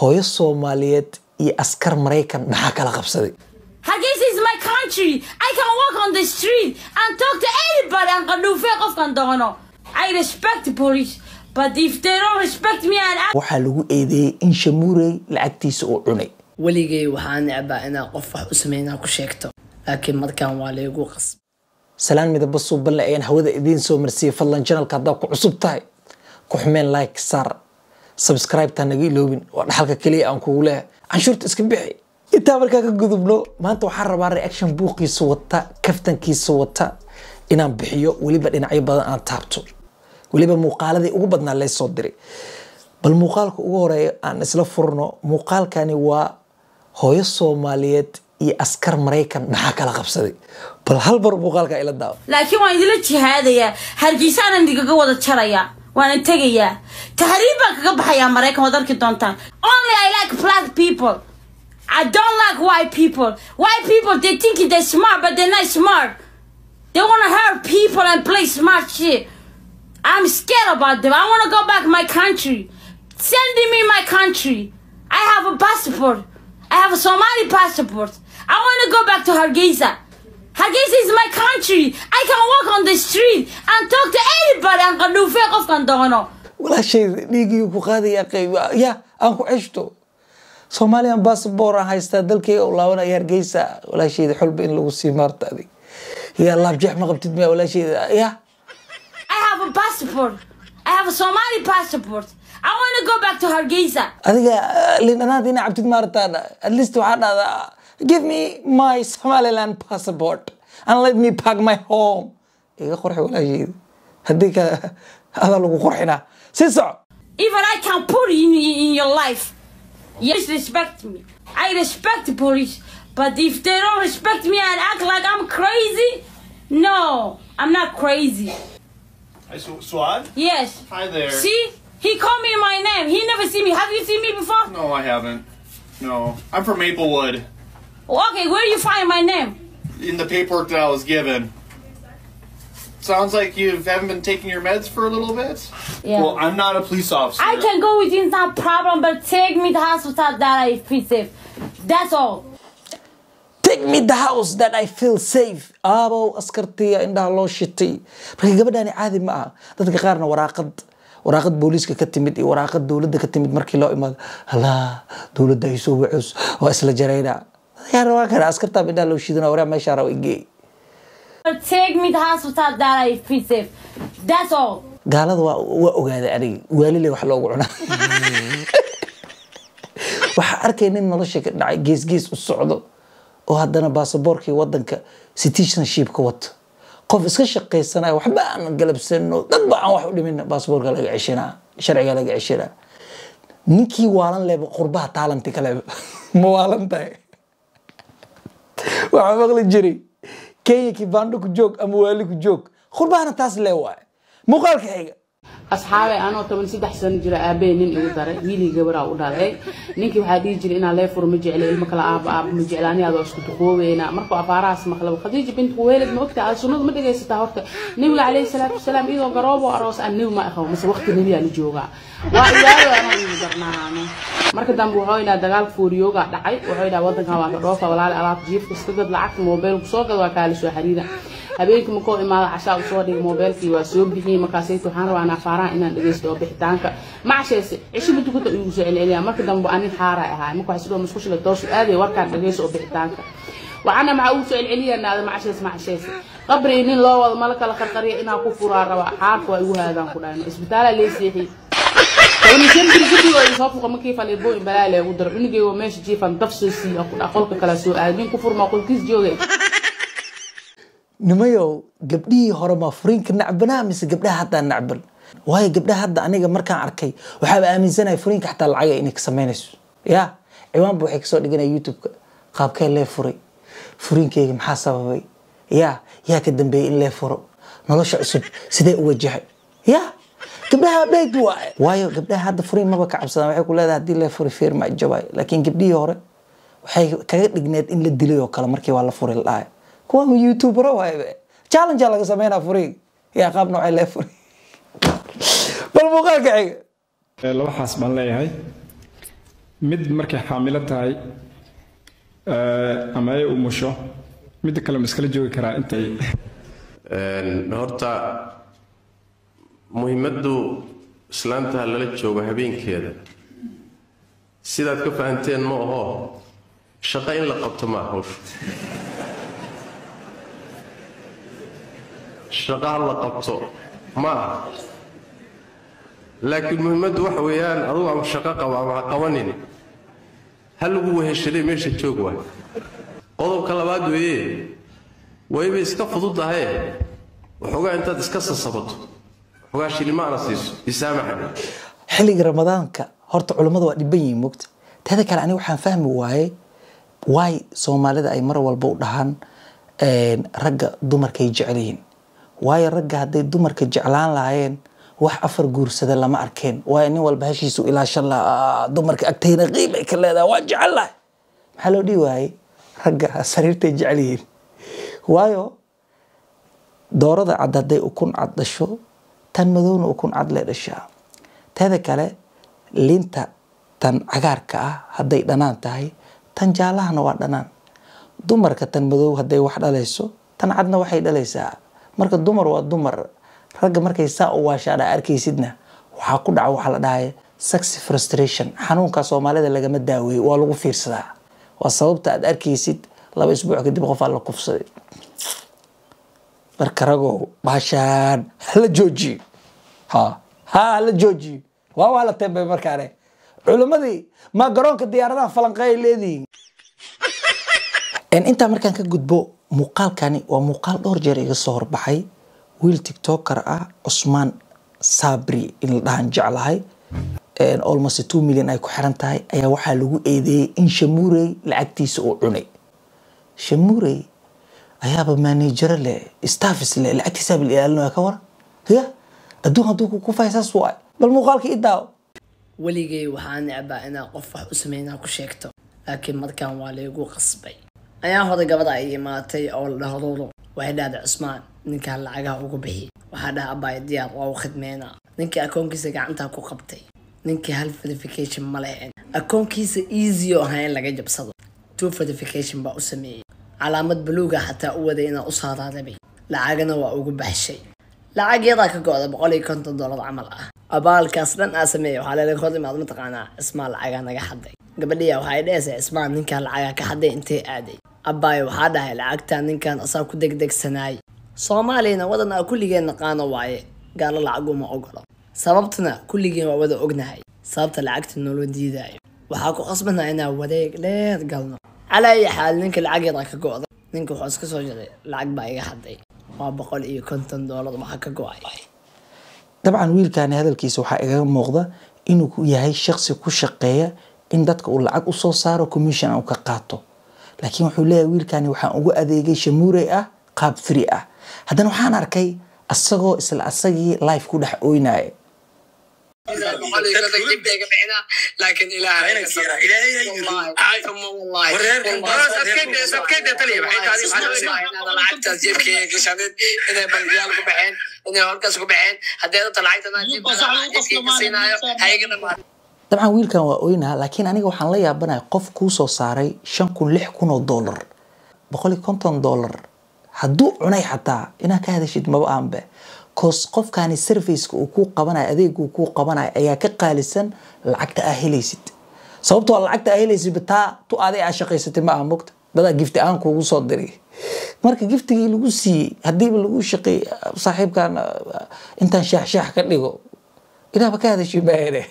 hooyo soomaaliyeed iyo askar maraykan maxaa kala qabsaday Hargeysa is my country. I can walk on the street and talk to anybody and qaduufe qofkan doono. I respect the police, but if they don't respect me and I waxaa lagu eedeeyey in shamuurey lacagtiisa uu cunay weligay waxaa necbaa inaa qof wax u sameynaa ku sheegto laakiin markaan waa laygu qasb salaan midaba suuballe ayaan hawada idiin soo marsiiyey fadlan janalka haddaa ku cusub tahay ku xumeen like saar subscribe-ta naga iloobin waa dhaxalka keliya aan kugu leehay canshuurta iska bixi intaa markaa ka gudubno maanta waxaan rabaa reaction buuqiisa wata kaftankiisa wata inaan bixiyo weliba dhinacyo badan aan taabto weliba muuqaaladii ugu badnaa laysoo diray bal muuqaalka ugu horeeya aan isla furno muuqaalkani waa hooyo soomaaliyeed iyo askar maraykan maxaa kala qabsaday bal hal bar muuqaalka ila daawo laakiin waan idila jihaadayaa hargeysaanan idigaga wada jarayaa waana tegayaa tahriib baan kaga baxayaa maraykan waad arki doontaan only i like black people i don't like white people white people they think they're smart but they're not smart they want to hurt people and play smart shit i'm scared about them i want to go back my country send me my country i have a passport i have a somali passport i want to go back to hargeisa Hargeysa is my country. I can walk on the street and talk to anybody and qaduufe qofkan doono. walaashayda dhiigii ku qaadaya qayb ya aan ku ceshto soomaaliyan bassabor aan haystaa dalkayga u laabanaya hargeysa walaashayda xulba in lagu sii maarta adig ya laabjeex ma qabtid miya walaashayda ya I have a passport. I have a Somali passport. I want to go back to Hargeysa. adiga lindhanaanta ina cabtid maartaan at least waxaa dhahdaa give me my somaliland passport and let me pack my home iga qorxi walaashayda haddii ka adaa lagu qorxinaa si soco Even I can put it in, in your life. Yes, respect me. I respect the police. But if they don't respect me and act like I'm crazy, no, I'm not crazy. Hi, Sw- Swad. Yes. Hi there. See? He called me my name. He never seen me. Have you seen me before? No, I haven't. No, I'm from Maplewood. Okay, where you find my name? In the paperwork that I was given. Sounds like you haven't been taking your meds for a little bit. Yeah. Well, I'm not a police officer. I can go with you, it's not problem, but take me to the hospital that I feel safe. That's all. take me the house that I feel safe aabow askartiya indhaha loo shitay marka gabadhani caadi ma aha dadka qaarna waraaqad waraaqad booliiska ka timid iyo waraaqad dowladda ka timid markii loo imaado halaa dowladda ay soo wacus waa isla jarayna yaa rabaa kana askartaa indhaha loo shidana waraa meeshaa raba igey But take me to the hospital that I feel safe. That's all. gaalada waa waa ogaaday aniga waalile wax loogu cunaa waxaa arkay nin nolosha ka dhacay gees gees u socdo oo haddana baasaboorkii wadanka citizenship ka wato qof iska shaqaysanayo waxba aan galabsano dadba aan wax u dhimin baasaboorka laga ceshanaa sharciga laga ceshanaa ninkii waalan leba qurbaha taalanti kaleba ma waalan tahay waxaa maqli jiray kenya kibando ku joog ama waali ku joog qurbahana taas lee waaye muuqaalka xiga asxaabay anoo toban saddex sano jira aabbahe nin igu daray wiilii gabaraa u dhalay ninkii waxaa dhihi jiray inaa leefur ma jecla ilmo kale aaba aaba ma jecla ani adoo isku duqoobeyna markuu afaarahaas maqlaba khadiija bint kuweelad ma ogta aad sunnadu ma dhegaysataa horta nebiga calayhi salaatu wasalaam iyadoo garoobo aroos aan nebi ma aqabo mase waqti nebiyaa la joogaa waa iyaado anoo igu darnaano marka dambe wuxuu yidhaha dagaalka fooriyooga dhacay wuxuu yidhaha wadankan waa ka dhoofa walaali alaab jiifka iska gad lacagta moobeelku soo gad waa kaala soo xiriira habeenkii makoo imaada cashaa u soo dhigay moobeelkii waa soo bixiyey markaasayt waxaan rabaa anaa faaraha inaan dhegaysto oo bixitaanka macasheese cisho ma tukata igu soo celceliyaa marka dambe anin xaara ahaa marka waxay sidoo musqushila doosu aaday warkaan dhegaysto oo bixitaanka waxaana maxaa ugu soo celceliyanaada macashees macashees qabri nin loo wado mala kala qarqariya inaa ku furaa rabaa xaarka waa igu haadaan ku dhahay isbitaalaa lee seexiyey tobanishanbiri guddigooda soo fuqa markii faliibooyin balaa leegu daro cunugeygo meesha jiifan daf soo siiya ku dhaa qolka kala soo aaday nin ku furmaa qolkiis joogay nimayow gabdhihii hore ma furiinka nacbanaa mise gabdhaha haddaa nacban waayo gabdhaha hadda aniga markaan arkay waxaaba aaminsanaya furiinka xataa lacaga inay ka samaynayso ya ciwaanba waxay kasoo dhiganaya youtube-ka qaabkee lee furay furiinkeyga maxaa sababay ya yaa ka dambeeyey in lee furo nolosha cusub sidee u wajahay ya gabdhaha beeg waaye waayo gabdhaha hadda furiin maba ka cabsadaan waxay ku leedahay haddii lee furi feer ma jabaay laakiin gabdhihii hore waxay kaga dhigneed in la dilay oo kale markii waa la furi la dhahay kuwa youtubero waaye challenge laga sameynaa furiin yaa qaab noocay lee furi bal muuqaalka xiga laba xaas baan leeyahay mid markay xaamilo tahay eh, ama ay umusho midda kale ma iskala joogi karaa intay Een, horta muhiimaddu islaanta lala joogo habeenkeeda sidaad ka fahanteen ma aho shaqo in la qabto ma hawsha shaqo ha la qabto ma aha laakiin muhiimaddu waxa weeyaan adugu ama shaqo qabo ama ha qabanin ha lagu weheshaday meesha joog waay qodobka labaad weeye wayba iska fududahaye waxoogaa intaad iska sasabato waxoogaa shilimaana siiso isaamaxa xilliga ramadaanka horta culummadu waa dhiban yihiin mogta teeda kale aniga waxaan fahmi waaye waay soomaalida ay mar walba u dhahaan een, ragga dumarkay jecel yihiin waayo ragga hadday dumarka jeclaan lahaayeen wax afar guursada lama arkeen waayo nin walba heshiisu ilaashan lahaa dumarka agtayna qiib ay ka leedahay waa jecel lahay maxaa loo dhihi waaye ragga sariirtay jecel yihiin waayo doorada cad hadday ukun cad dhasho tan madowna ukun cad lee dhashaa teeda kale liinta tan cagaarka ah hadday dhanaan tahay tan jaalahana waa dhanaan dumarka tan madow hadday wax dhalayso tan cadna waxay dhalaysaa marka dumar waa dumar ragga markay saa u waashaadha arkaysidna waxaa ku dhaca waxaa la dhahay sex frustration xanuunka soomaalida lagama daaweeyo waa lagu fiirsadaa waa sababta aad arkaysid laba isbuuc kadib qof aa la kufsaday marka ragow baashaan hala joojiyo ha ha hala joojiyo waa waa la teembay markaane culimmadii ma garoonka diyaaradaha falanqeey leedihiin En intaa markaan ka gudbo muuqaalkani waa muuqaal dhowr jeer iga soo horbaxay wiil tiktoker ah cusmaan sabri in la dhahan jeclahay En almost two million ay ku xiran tahay ayaa waxaa lagu eedeeyey in shamuurey lacagtiisa uu cunay shamuurey ayaaba manajero leh staffis leh lacagtiisaaba la ilaalinaya ka waran ya adduun hadduu ku kufay saas waay bal muuqaalka i daawo weligay waxaa necbaa inaa qof wax u sameynaa ku sheegto laakiin markaan waa laygu qasbay ayaa hore gabadha ay imaatay oo la dhaho ruuro waxay dhahday cusmaan ninkaan lacagaha ugu bixi waxaa dhaha abaay diyaar waa u khidmeynaa ninkii akoonkiisa gacantaa ku qabtay ninkii hal verification ma lehen akoonkiisa easy oo ahaa in laga jabsado two verification baa u sameeyey calaamad buluuga xataa u waday inaa u saaraarabay lacagana waa ugu baxshay lacag yadaa ka go-da boqol iyo konton dollar camal ah abaalkaas dhan aa sameeya waxaa leela hor imaad mataqaanaa cismaan lacagaa naga xaday gabadhiya waxay dhehaysaa cismaan ninkaan lacagaa ka xaday intee aaday abbaayo waxaa dhahay lacagtaa ninkan asaa ku degdegsanaay soomaaliyana wadan aa kulligeen naqaano waaye gaalo lacaguma ogolo sababtuna kulligeen waa wada ognahay sababta lacagta noola diidaayo waxaa ku qasbanaa inaa wareeg dheer galno calaa ayi xaal ninka lacag yadaa ka go-da ninka wuxuu iska soo jiray lacag baa iga xaday waa boqol iyo konton doolar waxaa ka go-ay dabcan wiilkani hadalkiisa waxaa igaga muuqda inuu ku yahay shaqsi ku shaqeeya in dadka uu lacag usoo saaro commission uu ka qaato laakiin wuxuu leeyahay wiilkani waxaan ugu adeegay shamuurey ah qaab free ah haddana waxaan arkay asagoo isla asagii life ku dhex ooynaya laakiin lacagtaas jeebkeyga gashanin inay bangiyaal ku baxeen inay holkaas ku baxeen haddee data lacagtan jeebkeyga siinaayo hayaga dhamaad dabcan wiilkan waa oynaha laakiin aniga waxaan la yaabanahay qof kuu soo saaray shan kun lix kun oo dollar boqol iyo konton dollar hadduu cunay xataa inaad ka hadashid maba aanbe cos qofkani serviceka uu kuu qabanayo adeega uu kuu qabanayo ayaa ka qaalisan lacagta aa helaysid sababtoo lacagta aa helaysid taa tu aday aa shaqaysatay ma aha mogta dadaa gifti aan kuugu soo diray marka giftigii lagu siiyey haddiiba lagu shaqeey saaxiibkan intaan shaax shaax ka dhigo inaaba ka hadashid maahene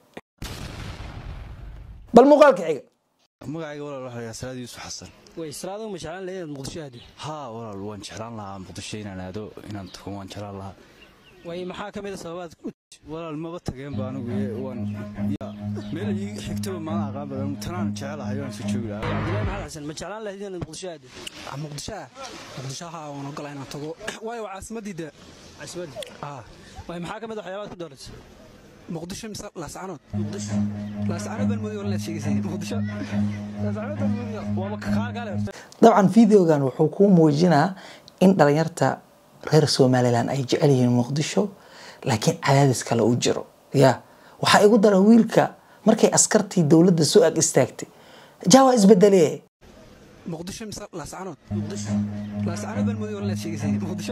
bal muuqaalka xiga magacayga walaal waxaa lahaa salaad yuusuf xasan way israado ma jeclaan lahayd muqdisho aadi haa walaal waan jeclaan lahaa muqdisho inaan aado inaan tukan waan jeclaan lahaa way maxaa ka mid a sababaad u walaal maba tageenba anigu ee waan ya meel ii xigtaba maala aqaan badan tanaan jecelahay waan soo joogi lahaa cabdillahi maxamed xasan ma jeclaan lahayd inaad muqdisho aadi muqdisho muqdisho haa waan ogolaa inaan tago waayo waa caasimadii dee caasimadda ah way maxaa ka mid a waxyaabaad ku dooratay muqdisho mise laascanood muqdisho laascanood baan moodi wala sheegaysay muqdisho laascanood baan moodi waaba kaa kaale dabcan videogan wuxuu kuu muujinaa in dhalinyarta reer somalilan ay jecel yihiin muqdisho laakiin cadaadis kale uu jiro ya waxaa igu dara wiilka markay askartii dowladda soo ag istaagtay jaa waa isbedele muqdisho mise laascanood muqdisho laascanood baan mooday walaad sheegaysay muqdisho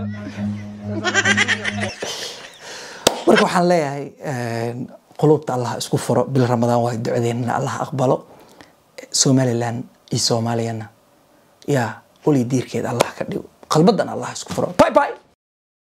marka waxaan leeyahay qulubta allah isku furo bil ramadaan waa ducadeennana allah aqbalo somalilan iyo soomaaliyana yaa weli diirkeeda allah ka dhigo qalbadan allah isku furo bye bye